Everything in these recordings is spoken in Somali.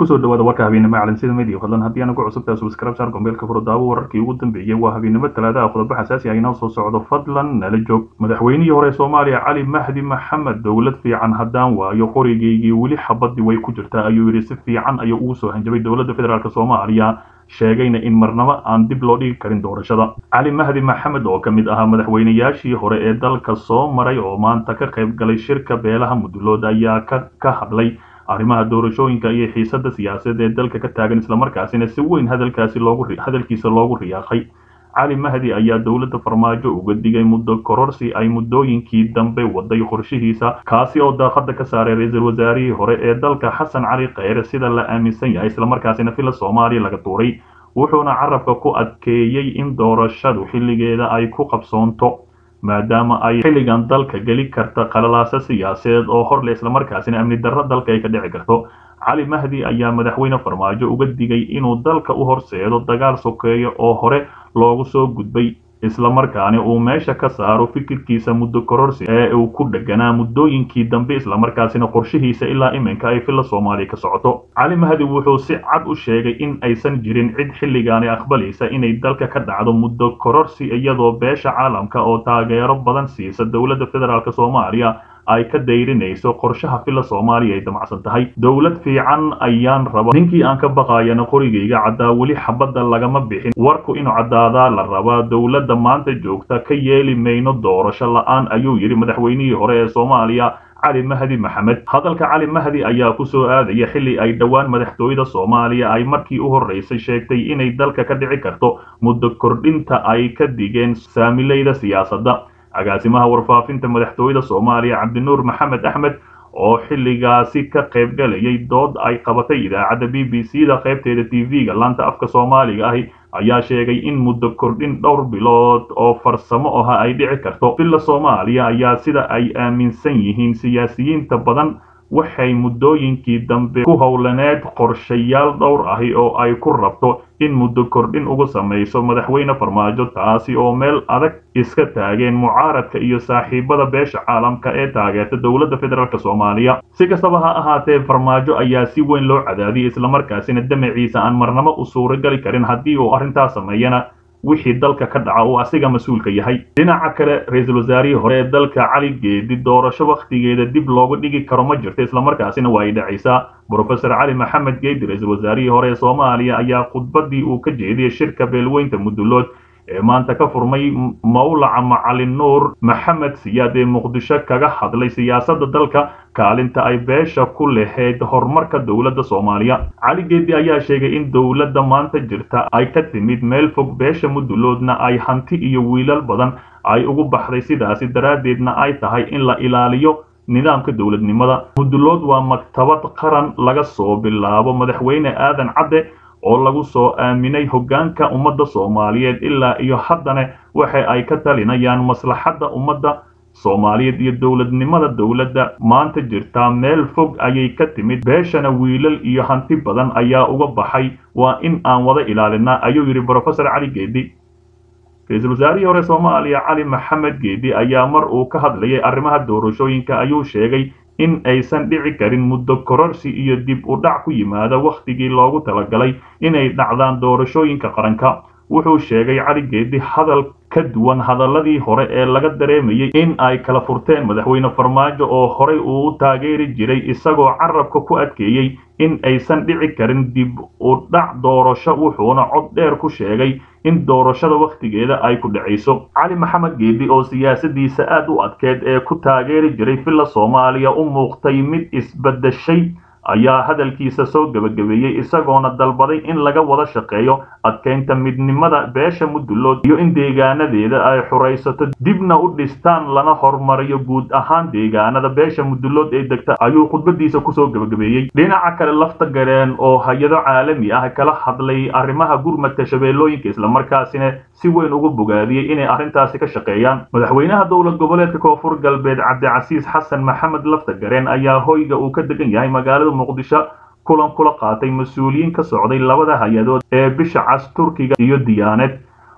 kusoo dhawaada warka habeennimo calansida media fadlan haddii aana ku cusubtahay subscribe saar gombeelka furdaawo wararkii ugu dambeeyey waa habeennimo talaadaha qodobo xasaasi ah inoo soo socdo fadlan nala joog madaxweynihii hore soomaaliya cali mahdi maxamed dowlad fiican haddaan waayo qorigaygii weli xabadii way ku jirtaa ayuu yidhi si fiican ayuu ugu soo hanjabay dowladda federaalk soomaaliya sheegayna in marnabo aan dib loo dhigi karin doorashada cali mahdi maxamed oo ka mid ahaa madaxweynayaashii hore ee dalka soo maray oo maanta ka qayb galay shirka beelaha mudulood ayaa ka hadlay arrimaha doorashooyinka iyo xiisada siyaasadeed ee dalka ka taagan islamarkaasina si weyn hadalkaasi loogu hadalkiisa loogu riyaaqay cali mahdi ayaa dowladda farmaajo uga digay muddo kororsi ay muddooyinkii dambe waday qorshihiisa kaasi oo daaqada ka saaray ra-iisul wasaarihii hore ee dalka xasan cali kheyre sida la aaminsan yahay islamarkaasina fila soomaaliya laga tuuray wuxuuna carabka ku adkeeyey in doorashadu xilligeeda ay ku qabsoonto maadaama ay xilligan dalka geli karta qalalaasa siyaasadeed oo horle islamarkaasina amni darro dalka ay ka dhici karto cali mahdi ayaa madaxweyne farmaajo uga digay inuu dalka u horseedo dagaal sokeeyo oo hore loogu soo gudbay islamarkaani uu meesha ka saaro fikirkiisa muddo kororsi ee uu ku dheganaa muddooyinkii dambe islamarkaasina qorshihiisa ilaa iminka ay filla soomaaliya ka socoto cali mahdi wuxuu si cad u sheegay in aysan jirin cid xilligaani aqbalaysa inay dalka ka dhacdo muddo kororsi iyadoo beesha caalamka oo taageero badan siisa dowladda federaalk soomaaliya ay ka dayrinayso qorshaha filla soomaaliya ay damacsan tahay dowlad fiican ayaan raba ninkii aan ka baqayana qorigayga caddaa weli xabadda lagama bixin warku inuu caddaadaa la rabaa dowladda maanta joogta ka yeeli mayno doorasho la-aan ayuu yidhi madaxweynihii hore ee soomaaliya cali mahdi maxamed hadalka cali mahdi ayaa ku soo aadaya xilli ay dhowaan madaxtooyada soomaaliya ay markii u horreysay sheegtay inay dalka ka dhici karto muddo kordhinta ay ka digeen saamilayda siyaasadda agaasimaha warfaafinta madaxtooyada soomaaliya cabdinuur maxamed axmed oo xilligaasi ka qayb galayay dood ay qabatay idaacadda b b c da qaybteeda t v-ga laanta afka soomaaliga ahi ayaa sheegay in muddo kordhin dhowr bilood oo farsamo aha ay dhici karto villa soomaaliya ayaa sida ay aaminsan yihiin siyaasiyiinta badan waxay muddooyinkii dambe ku howlaneed qorshayaal dhowr ahi oo ay ku rabto in muddo kordhin ugu samayso madaxweyne farmaajo taasi oo meel adag iska taageen mucaaradka iyo saaxiibada beesha caalamka ee taageerta dowladda federaalk soomaaliya si kastaba ha ahaatee farmaajo ayaa si weyn loo cadaadiyay islamarkaasina damaciisa aan marnamo u suuragali karin haddii uu arrintaas sameeyana wixii dalka ka dhaca uu asiga mas-uulka yahay dhinaca kale ra-iisul wasaarihii hore ee dalka cali geedi doorasho wakhtigeeda dib looga dhigi karo ma jirto islamarkaasina waa ay dhacaysaa brofesor cali maxamed geedi ra-iisul wasaarihii hore ee soomaaliya ayaa khudbadii uu ka jeediyey shirka beelweynta mudulood ee maanta ka furmay mawlaca macalin nuur maxamed siyaad ee muqdisho kaga hadlay siyaasadda dalka kaalinta ay beesha ku lahayd horumarka dowladda soomaaliya cali geedi ayaa sheegay in dowladda maanta jirta ay ka timid meel fog beesha muduloodna ay hanti iyo wiilal badan ay ugu baxday sidaasi daraaddeedna ay tahay in la ilaaliyo nidaamka dowladnimada mudulood waa maktabad qaran laga soo bilaabo madaxweyne aadan cadde oo lagu soo aaminay hoggaanka ummadda soomaaliyeed ilaa iyo haddana waxa ay ka talinayaan maslaxadda ummadda soomaaliyeed iyo dowladnimada dowladda maanta jirtaa meel fog ayay ka timid beeshana wiilal iyo hanti badan ayaa uga baxay waa in aan wada ilaalinaa ayuu yidhi brofesor cali geedi ra-iisul wasaarihii hore soomaaliya cali maxamed geedi ayaa mar uu ka hadlayay arrimaha doorashooyinka ayuu sheegay in aysan dhici karin muddo kororsi iyo dib u dhac ku yimaada wakhtigii loogu talagalay inay dhacdaan doorashooyinka qaranka wuxuu sheegay cali geedi hadal ka duwan hadaladii hore ee laga dareemayay in ay kala furteen madaxweyne farmaajo oo horey uu u taageeri jiray isagoo carabka ku adkeeyey in aysan dhici karin dib u dhac doorasho wuxuuna cod dheer ku sheegay in doorashada wakhtigeeda ay ku dhacayso cali maxamed geedi oo siyaasadiisa aad u adkeed ee ku taageeri jiray villa soomaaliya u muuqtay mid isbadashay ayaa hadalkiisa soo gebagabeeyey isagoona dalbaday in laga wada shaqeeyo adkeynta midnimada beesha mudulood iyo in deegaanadeeda ay xuraysato dibna u dhistaan lana horumariyo guud ahaan deegaanada beesha mudulood ee degta ayuu khudbadiisa kusoo gebagabeeyey dhinaca kale lafta gareen oo hay-ado caalami ah kala hadlay arrimaha gurmadka shabeellooyinka islamarkaasina si weyn ugu bogaadiyey inay arrintaasi ka shaqeeyaan madaxweynaha dowlad goboleedka koonfur galbeed cabdicasiis xasan maxamed lafta gareen ayaa hoyga uu ka degan yahay magaalada muqdisho kulan kula qaatay mas-uuliyiin ka socday labada hay-adood ee bisha cas turkiga iyo diyaaneed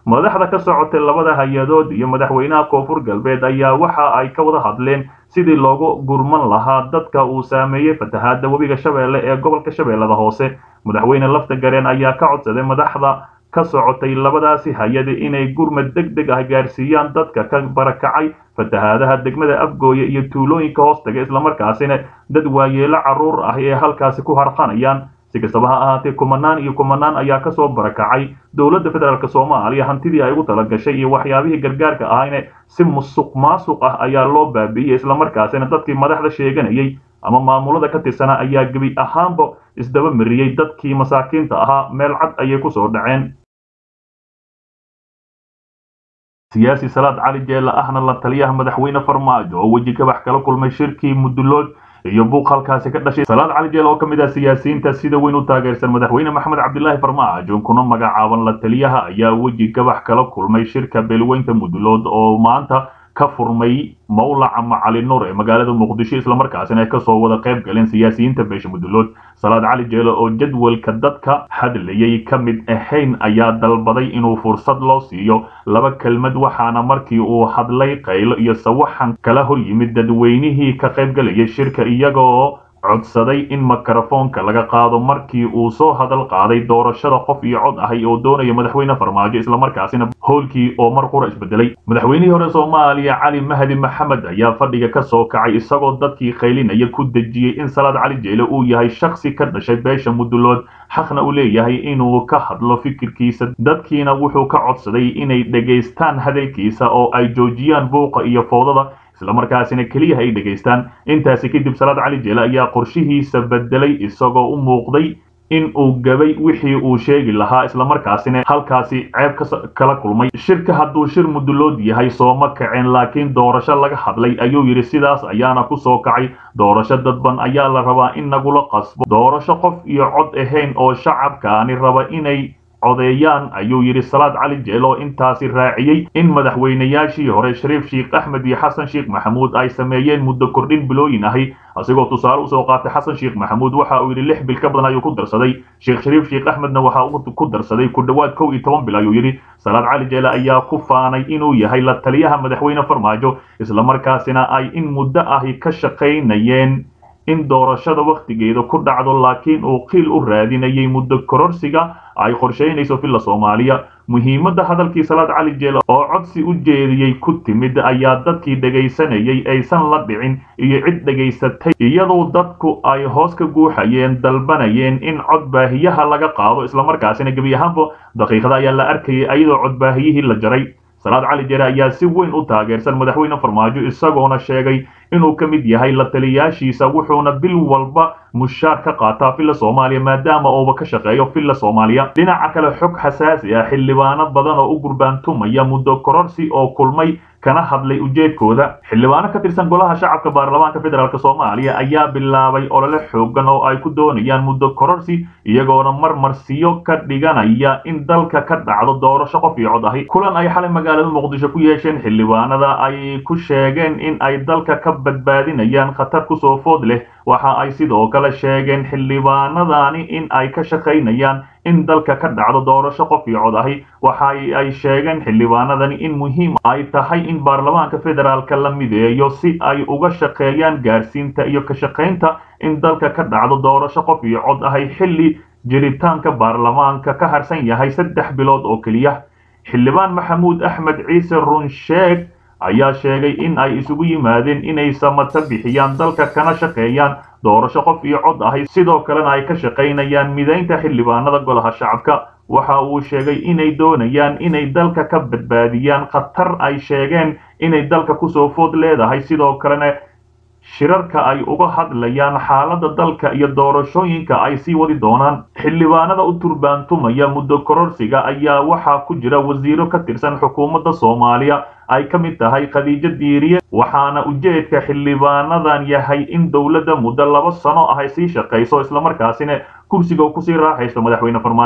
madaxda ka socotay labada hay-adood iyo madaxweynaha koonfur galbeed ayaa waxa ay ka wada hadleen sidii loogu gurman lahaa dadka uu saameeyey fatahaada webiga shabeelle ee gobolka shabeellada hoose madaxweyne lafta gareen ayaa ka codsaday madaxda ka socotay labadaasi hay-ada inay gurmad deg deg ah gaarsiiyaan dadka ka barakacay fatahaadaha degmada afgooye iyo tuulooyinka hoostaga islamarkaasina dad waayeelo carruur ah ee halkaasi ku harqanayaan si kastaba ha ahaatee kumanaan iyo kumanaan ayaa kasoo barakacay dowladda federaalk soomaaliya hantidii ay ugu talagashay iyo waxyaabihii gargaarka ahayne si musuq maasuq ah ayaa loo baabi'iyey islamarkaasina dadkii madaxda sheeganayay ama maamulada ka tirsana ayaa gebi ahaanba isdaba mariyey dadkii masaakiinta ahaa meel cad ayay kusoo dhaceen siyaasi salaad cali jeelle ahna la taliyaha madaxweyne farmaajo oo weji gabax kala kulmay shirkii mudulood iyo buuq halkaasi ka dhashay salaad cali jeelle oo ka mid ah siyaasiyiinta sida weyn u taageersan madaxweyne maxamed cabdilaahi farmaajo kuna magacaaban la taliyaha ayaa weji gabax kala kulmay shirka beelweynta mudulood oo maanta ka furmay mawlaca macali nuur ee magaalada muqdisho islamarkaasina ay kasoo wada qayb galeen siyaasiyiinta beesha mudulood salaad cali jeele oo jadwalka dadka hadlayay ka mid ahayn ayaa dalbaday inuu fursad loo siiyo laba kelmad waxaana markii uu hadlay qaylo iyo sawaxan kala hor yimid dadweynihii ka qayb galayay shirka iyagoo codsaday in mikrofoonka laga qaado markii uu soo hadal qaaday doorashada qof iyo cod ahay oo doonaya madaxweyne farmaajo islamarkaasina howlkii oo mar qura isbedelay madaxweynihii hore soomaaliya cali mahdi maxamed ayaa fadhiga ka soo kacay isagoo dadkii qaylinaya ku dejiyey in salaad cali jeele uu yahay shaksi ka dhashay beesha mudulood xaqna uu leeyahay inuu ka hadlo fikirkiisa dadkiina wuxuu ka codsaday inay dhegaystaan hadalkiisa oo ay joojiyaan buuqa iyo foodada islamarkaasina keliya ay dhegaystaan intaasi kadib salaad cali jeele ayaa qorshihiisa bedelay isagoo u muuqday in uu gabay wixii uu sheegi lahaa islamarkaasina halkaasi ceeb kala kulmay shirka hadduu shir mudulood yahay sooma kaceen laakiin doorasho laga hadlay ayuu yidhi sidaas ayaana ku soo kacay doorasho dadban ayaa la rabaa in nagula qasbo doorasho qof iyo cod ahayn oo shacabkaani raba inay codeeyaan ayuu yidhi salaad cali jeel oo intaasi raaciyey in madaxweynayaashii hore shariif sheekh axmed iyo xasan sheekh maxamuud ay sameeyeen muddo kordhin bilooyin ahi asigoo tusaale usoo qaatay xasan sheekh maxamuud waxa uu yidhi lix bil ka badan ayuu ku darsaday sheekh shariif sheekh axmedna waxa uu ku darsaday ku dhowaad kow iyo toban bil ayuu yidhi salaad cali jeele ayaa ku faanay inuu yahay la taliyaha madaxweyne farmaajo islamarkaasina ay in muddo ahi ka shaqaynayeen in doorashada wakhtigeeda ku dhacdo laakiin uu qiil u raadinayay muddo kororsiga ay qorshaynayso villa soomaaliya muhiimadda hadalkii salaad cali jeele oo codsi u jeediyey ku timid ayaa dadkii dhegaysanayay aysan la dhicin iyo cid dhegaysatay iyadoo dadku ay hoos ka guuxayeen dalbanayeen in codbaahiyaha laga qaado islamarkaasina gebi ahaanba daqiiqada ayaa la arkayay ayadoo codbaahiyihii la jaray salaad cali jeere ayaa si weyn u taageersan madaxweyne farmaajo isagoona sheegay inuu ka mid yahay la taliyaashiisa wuxuuna bil walba mushaar ka qaataa villa soomaaliya maadaama uuba ka shaqeeyo villa soomaaliya dhinaca kale xog xasaasi ah xildhibaano badan oo u gurbaantumaya muddo kororsi oo kulmay kana hadlay ujeedkooda xildhibaano ka tirsan golaha shacabka baarlamaanka federaalk soomaaliya ayaa bilaabay olole xoogan oo ay ku doonayaan muddo kororsi iyagoona marmarsiyo ka dhiganaya in dalka ka dhacdo doorasho qof iyo cod ahi kulan ay xalay magaalada muqdisho ku yeesheen xildhibaanada ay ku sheegeen in ay dalka ka badbaadinayaan khatar kusoo food leh waxa ay sidoo kale sheegeen xildhibaanadani in ay ka shaqaynayaan in dalka ka dhacdo doorasho qof iyo cod ahi waxa ay sheegeen xildhibaanadani in muhiim ay tahay in baarlamaanka federaalka la mideeyo si ay uga shaqeeyaan gaarsiinta iyo ka shaqaynta in dalka ka dhacdo doorasho qof iyo cod ahi xilli jiritaanka baarlamaanka ka harsan yahay saddex bilood oo keliya xildhibaan maxamuud axmed ciise runsheeg ayaa sheegay in ay isugu yimaadeen inay samata bixiyaan dalka kana shaqeeyaan doorasho qof iyo cod ahi sidoo kalena ay ka shaqaynayaan midaynta xildhibaanada golaha shacabka waxa uu sheegay inay doonayaan inay dalka ka badbaadiyaan khatar ay sheegeen inay dalka kusoo food leedahay sidoo kalena shirarka ay uga hadlayaan xaaladda dalka iyo doorashooyinka ay sii wadi doonaan xildhibaanada u turbaantumaya muddo kororsiga ayaa waxaa ku jira wasiiro ka tirsan xukuumadda soomaaliya ay ka mid tahay khadiijo diiriye waxaana ujeedka xildhibaanadan yahay in dowladda muddo laba sano ah ay sii shaqayso islamarkaasina kursiga kusii raaxaysto madaxweyne farmaajo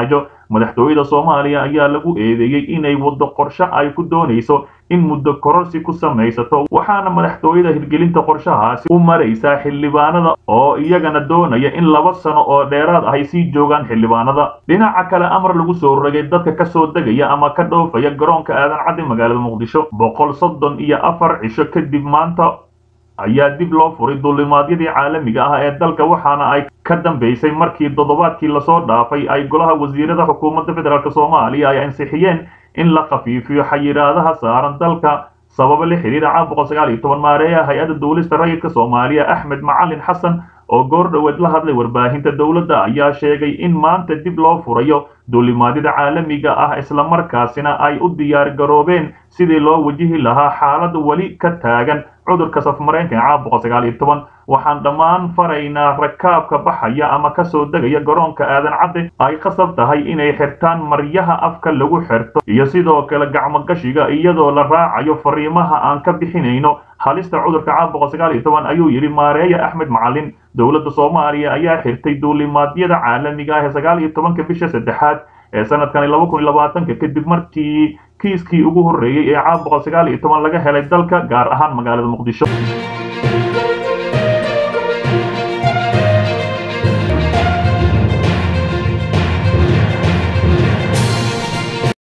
madaxtooyada soomaaliya ayaa lagu eedeeyey inay waddo qorshe ay ku doonayso in muddo kororsi ku samaysato waxaana madaxtooyada hirgelinta qorshahaasi u maraysaa xildhibaanada oo iyagana doonaya in laba sano oo dheeraad ah ay sii joogaan xildhibaanada dhinaca kale amar lagu soo rogay dadka ka soo degaya ama ka dhoofaya garoonka aadan caddi magaalada muqdisho boqol soddon iyo afar cisho kadib maanta ayaa dib loo furay duulimaadyadii caalamiga ah ee dalka waxaana ay ka dambeysay markii toddobaadkii lasoo dhaafay ay golaha wasiirada xukuumadda federaalk soomaaliya ay ansixiyeen in la khafiifiyo xayiraadaha saaran dalka sababa la xiriira caan boqol sagaal iyo toban maareeya hay-adda duulista rayidka soomaaliya axmed macalin xasan oo goor dhoweed la hadlay warbaahinta dowladda ayaa sheegay in maanta dib loo furayo duulimaadyada caalamiga ah islamarkaasina ay u diyaar garoobeen sidii loo wajihi lahaa xaalad weli ka taagan cudurka safmareenka ee caan boqol sagaal iyo toban waxaan dhammaan faraynaa rakaabka baxaya ama kasoo degaya garoonka aadan cadde ay khasab tahay inay xirtaan maryaha afka lagu xirto iyo sidoo kale gacmogashiga iyadoo la raacayo fariimaha aan ka bixinayno halista cudurka caan boqol sagaal iyo toban ayuu yidhi maareeya axmed macalin dowladda soomaaliya ayaa xirtay duulimaadyada caalamiga ah ee sagaal iyo tobanka bisha saddexaad ee sanadkani laba kun iyo labaatanka kadib markii kiiskii ugu horreeyey ee caan boqol sagaal iyo toban laga helay dalka gaar ahaan magaalada muqdisho